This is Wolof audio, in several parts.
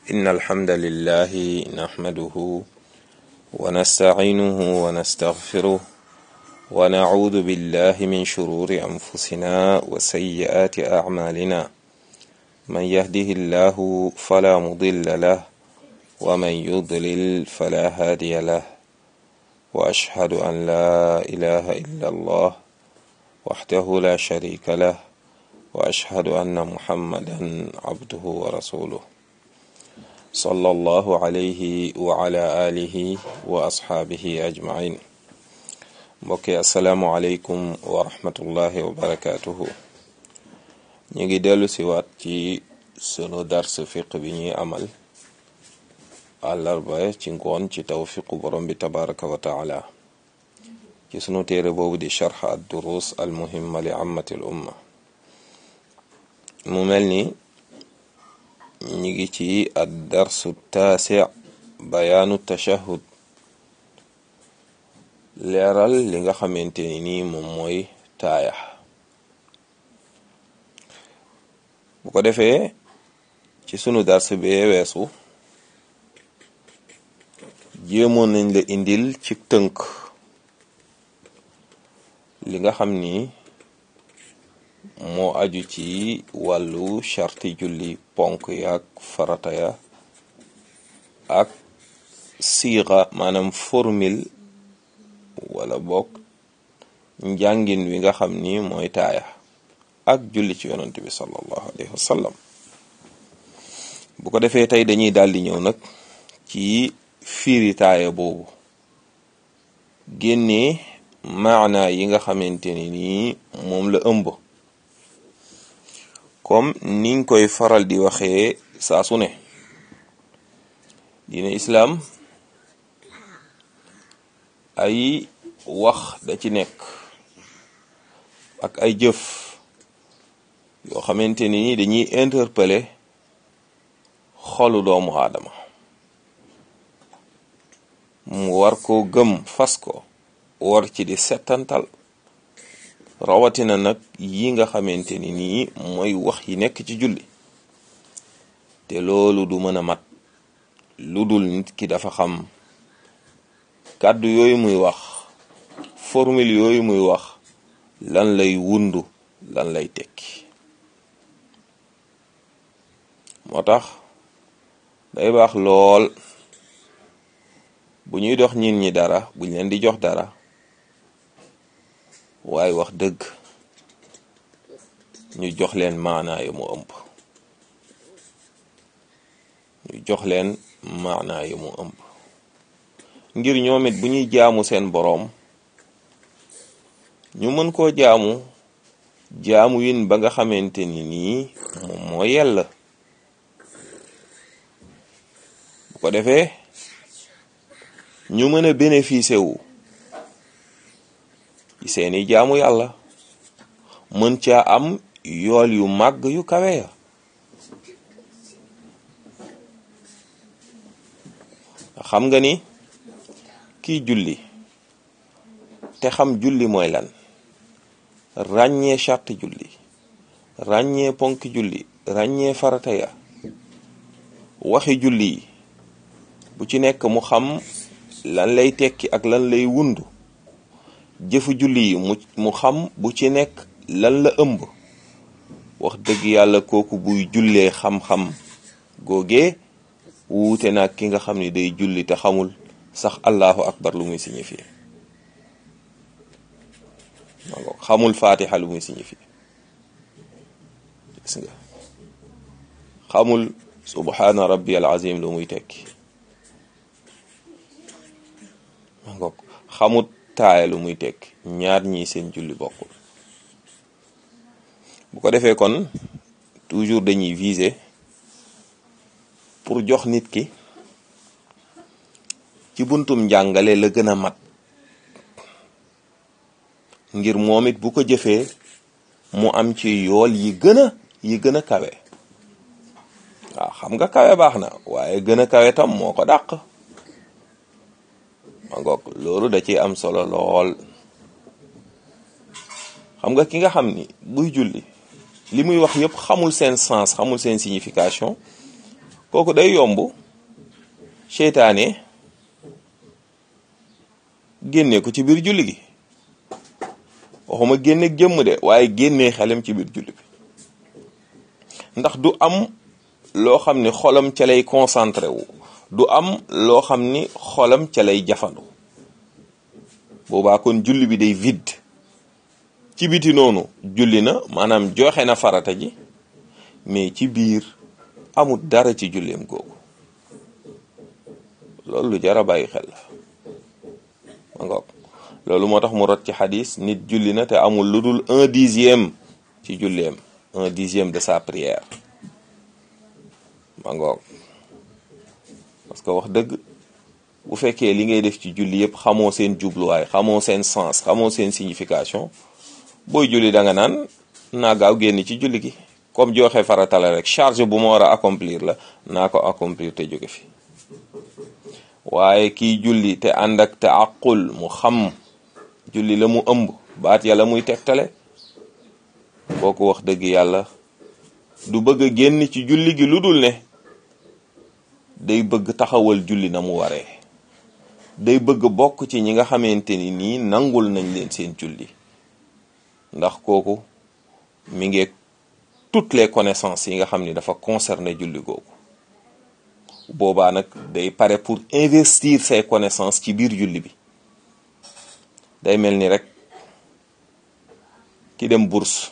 إن الحمد لله نحمده ونستعينه ونستغفره ونعوذ بالله من شرور أنفسنا وسيئات أعمالنا من يهده الله فلا مضل له ومن يضلل فلا هادي له وأشهد أن لا إله إلا الله وحده لا شريك له وأشهد أن محمدا عبده ورسوله صلى الله عليه وعلى آله وأصحابه أجمعين mbokki asalaamualeykum wa rahmatullahi wa barakaatuhu ñu ngi dellu si waat ci sunu dars fiq bi ñuy amal àllarba ci ngoon ci tawfiqu borom bi tabaraka wa taala ci sunu téere boobu di charx ad durus al muhimma li ammati l umma mu mel ni ñu ngi ci ad darsu taasi bayaanu tashahud leeral li nga xamante ni nii moom mooy taaya bu ko defee ci sunu dars bee weesu jéemoon nañ la indil ci tënk li nga xam ni moo aju ci wàllu charti julli ponk yaak farata ya ak siixa maanaam formule wala bokk njàngin wi nga xam ni mooy taaya ak julli ci yonent bi sallallahu alayhi wa sallam bu ko defee tey dañuy daal di ñëw nag ci fiiri taaya boobu génnee maana yi nga xamante ni nii moom la ëmb comme niñ koy faral di waxee saa su ne diine islaam ay wax da ci nekk ak ay jëf yoo xamante ni dañuy interpeller xolu doomu aadama mu war ko gëm fas ko war ci di settantal rawatina nag yi nga xamante ni nii mooy wax yi nekk ci julli te loolu du mën a mat lu dul nit ki dafa xam kàddu yooyu muy wax formule yooyu muy wax lan lay wundu lan lay tekki moo tax day baax lool bu ñuy dox ñin ñi dara buñ leen di jox dara waaye wax dëgg ñu jox leen maanaa yu mu ëmb ñu jox leen maanaa yu mu ëmb ngir ñoom it bu ñuy jaamu seen boroom ñu mën koo jaamu jaamu yin ba nga xamante ni nii moom moo yell bu ko defee ñu mën a bénéficier wu ci seeni jaamu yàlla mën caa am yool yu màgg yu kawe ya xam nga ni kii julli te xam julli mooy lan ràññee charte julli ràññee ponk julli ràññee farata ya waxi julli yi bu ci nekk mu xam lan lay tekki ak lan lay wundu jëfu julli yi mu mu xam bu ci nekk lan la ëmb wax dëgg yàlla kooku buy jullee xam-xam googee wuute nag ki nga xam ni day julli te xamul sax allahu akbar lu muy signifié xamul fatiha lu muy signifié gis nga xamul subhana rabbi al azim lu muy tekki ngoog xamut taaya lu muy tekki ñaar ñi seen julli bokkul bu ko defee kon toujours dañuy viser pour jox nit ki ci buntum njàngale la gën a mat ngir moom it bu ko jëfee mu am ci yool yi gën a yi gën a kawe waaw xam nga kawe baax na waaye gën a kawe tam moo ko dàq ma ngoog loolu da ciy am solo lool xam nga ki nga xam ni buy julli li muy wax yëpp xamul seen sens xamul seen signification kooku day yomb seytaane génne ko ci biir julli gi waxuma génne jëmm de waaye génnee xelam ci biir julli bi ndax du am loo xam ni xolam ca lay concentré wu du am loo xam ni xolam ca lay jafandu boobaa kon julli bi day vide ci biti noonu julli na maanaam joxe na farata ji mais ci biir amul dara ci julleem googu loolu lu jar a bàyyi xel la ma ngoog loolu moo tax mu rot ci xadis nit julli na te amul lu dul un dixième ci julleem un dixième de sa prière ma ngoog parce que wax dëgg bu fekkee li ngay def ci julli yëpp xamoo seen jubluwaay xamoo seen sens xamoo seen signification booy julli da nga naan naa gaaw génn ci julli gi comme joxe farata la rek charge bu ma war a accomplir la naa ko accomplir te jóge fi waaye kiy julli te ànd ak te àqul mu xam julli la mu ëmb baat yàlla muy tegtale kooku wax dëgg yàlla du bëgg a génn ci julli gi lu dul ne day bëgg taxawal julli na mu waree day bëgg bokk ci ñi nga xamante ni nii nangul nañ leen seen julli ndax kooku mi ngi toutes les connaissances yi nga xam ni dafa concerné julli googu boobaa nag day pare pour investir ses connaissances ci biir julli bi day mel ni rek ki dem bourse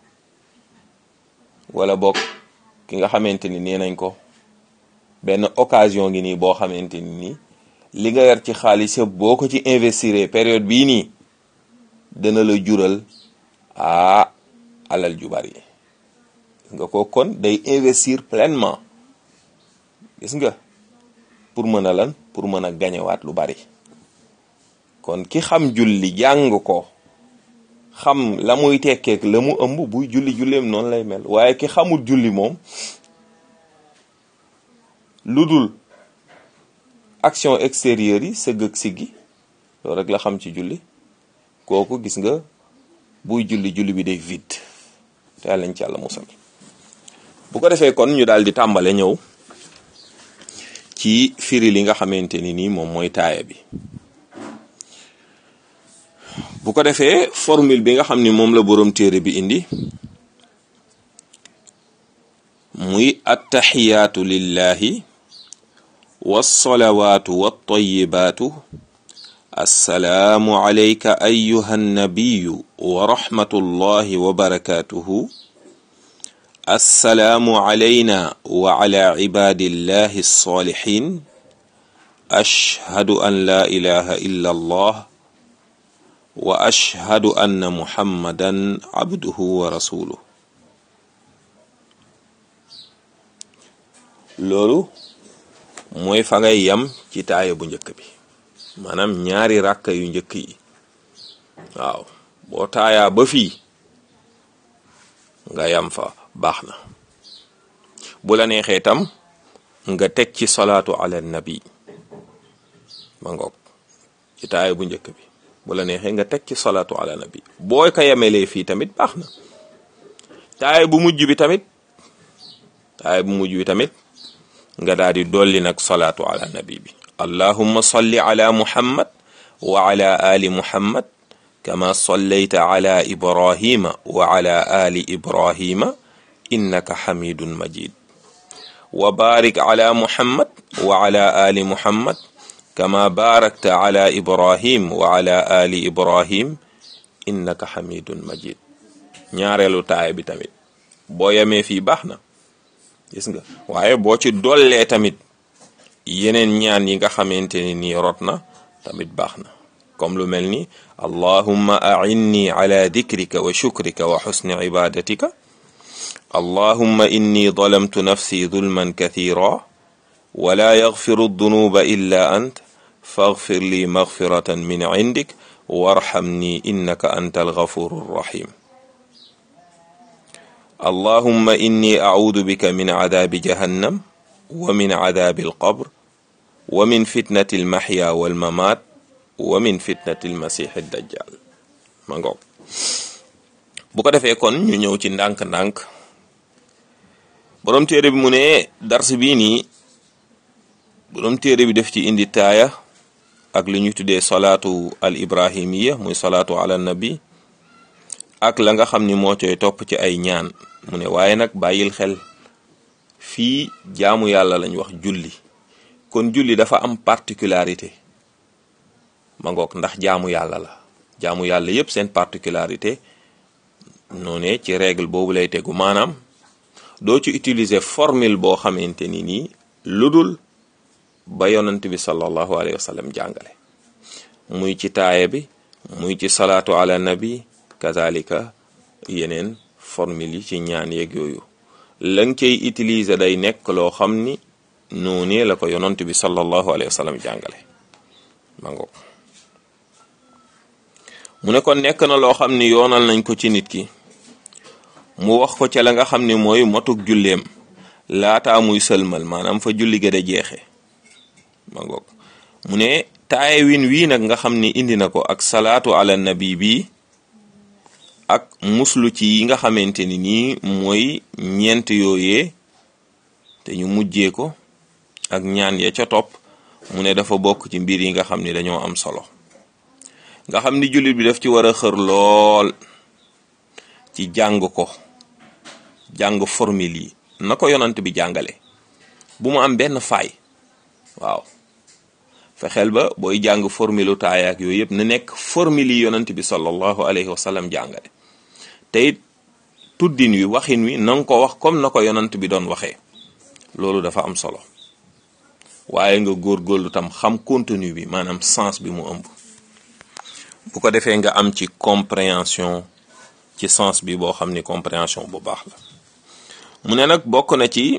wala bokk ki nga xamante ni nee nañ ko benn occasion ngi nii boo xamante ni nii li nga yar ci xaalis yëpp boo ko ci investir période bii nii dana la jural ah alal ju bari nga ko kon day investir pleinement gis nga pour mën a lan pour mën a gañewaat lu bari kon ki xam julli jàng ko xam la muy tekkeek la mu ëmb buy julli julleem noonu lay mel waaye ki xamul julli moom lu dul action extérieure yi sëgg ak siggi loolu rek la xam ci julli kooku gis nga buy julli julli bi day vide te yàlla nañ ci yàlla musal bu ko defee kon ñu daal di tàmbale ñëw ci firi li nga xamante ni nii moom mooy taaya bi bu ko defee formule bi nga xam ni moom la boroom téere bi indi muy attaxiyaatu lillahi wassalawaatu wattayibaatu assalaamu alayka ayuha nnabiyu wa rahmatullahi wa barakatuhu assalaamu alayna wa ala ibadillahi alsalihin ashhadu an la ilaha illa allah wa ashhadu anna muhammadan abduhu wa rasuluh loolu mooy fa ngay yam ci taaya bu njëkk bi maanaam ñaari ràkka yu njëkk yi waaw boo taayaa ba fii nga yam fa baax na bu la neexee tam nga teg ci salaatu ala nabi ma ngoog ci taaya bu njëkk bi bu la neexee nga teg ci salaatu ala nabi boo ko yemelee fii tamit baax na taaya bu mujj bi tamit taaya bu mujj bi tamit nga daal di dolli nag salaatu ala nabi bi allahumma salli ala muhammad wa ala ali muhammad kama sallayta ala ibrahima wa ala ali ibrahima innaka hamidun majid wa barik ala muhammad wa ala ali muhammad kama barakta ala ibrahim wa ala ali ibrahim innaka hamidun majid ñaareelu taaya bi tamit boo yemee fii baax na gis nga waaye boo ci dollee tamit yeneen ñaan yi nga xamante ne nii rot na tamit baax na comme lu mel ni allahumma a'inni ala dikrika wa shukrika wa xusni ibadatika allahumma inni zalamtu nafsi zulman kathira wala yaghfiru dunuba illa ant faghfir li maghfiratan min indik warhamni innaka anta alghafuru rahim allahumma inni a'udhu bika min adhabi jahannam wa min adhabi alqabr wa min fitnati almahya walmamat wa min fitnati almasih dajjal ma ngoog bu ko defee kon ñu ñëw ci ndànk-ndànk borom téere bi mu ne dars bii nii borom téere bi def ci indi taaya ak li ñu tuddee salaatu al ibrahimiya muy salaatu ala nabi ak la nga xam ni moo coy topp ci ay ñaan mu ne waaye nag bàyyil xel fii jaamu yàlla lañ wax julli kon julli dafa am particularité ma ngoog ndax jaamu yàlla la jaamu yàlla yépp seen particularité noone ci règle boobu lay tegu maanaam doo ci utiliser formule boo xamante ni nii lu dul ba yonant bi sallallahu alayhi wa sallam jàngale muy ci taaya bi muy ci salaatu ala nabi kazalika yeneen formule yi ci ñaan yeeg yooyu la nga cay utiliser day nekk loo xam ni noonee la ko yonant bi sallallahu alayhi wa sallam jàngale ma ngoog mu ne kon nekk na loo xam ni yoonal nañ ko ci nit ki mu wax ko ca la nga xam ni mooy motuk julleem laataa muy sëlmal maanaam fa julli ga da jeexe ma ngoog mu ne taaye win wii nag nga xam ni indi na ko ak salaatu ala nabi bi ak muslu ci yi nga xamante ni nii mooy ñeent yooyee te ñu mujjee ko ak ñaan ya ca topp mu ne dafa bokk ci mbir yi nga xam ni dañoo am solo nga xam ni jullit bi daf ci war a xër lool ci jàng ko jàng formule yi na ko yonant bi jàngale bu mu am benn faay waaw fexeel ba booy jàng formule taaya ak yooyu yëpp na nekk formule yi yonant bi sallallahu alayhi wa sallam jàngale te it tuddin wi waxin wi na nga ko wax comme na ko yonant bi doon waxee loolu dafa am solo waaye nga góorgóorlu tam xam contenu bi maanaam sens bi mu ëmb bu ko defee nga am ci compréhension ci sens bi boo xam ni compréhension bu baax la mu ne nag bokk na ci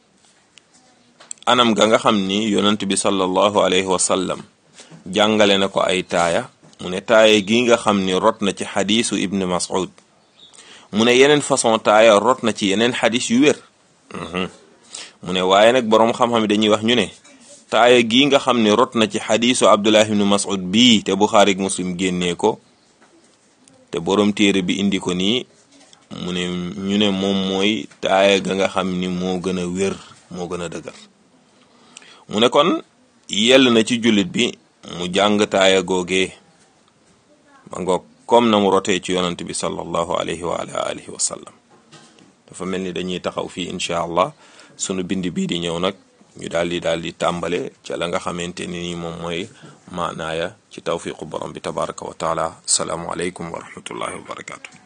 anam ga nga xam ni yonent bi sallallahu alayhi wa sallam jàngale na ko ay taaya mu ne taaya gi nga xam ni rot na ci xadiisu ibn mas'ud mu ne yeneen façon taaya rot na ci yeneen xadis yu wér mu ne waaye nag boroom xam-xam dañuy wax ñu ne taaya gi nga xam ni rot na ci xadiisu abdullah ibn mas'ud bii te buxaari ak muslim génnee ko te boroom téere bi indi ko nii mu ne ñu ne moom mooy taaya ga nga xam ni moo gën a wér moo gën a dëgër mu ne kon yell na ci jullit bi mu jàng taaya googee ma ngoog comme na mu rotee ci yonant bi sallallahu alayhi wa ala alihi wa sallam dafa mel ni dañuy taxaw fii incha allah sunu bind bii di ñëw nag ñu daal di daal di tàmbale ca la nga xamante ni nii moom mooy maanaaya ci tawfiqu borom bi tabaraka wa taala asalaamu aleykum wa rahmatullahi wa barakatu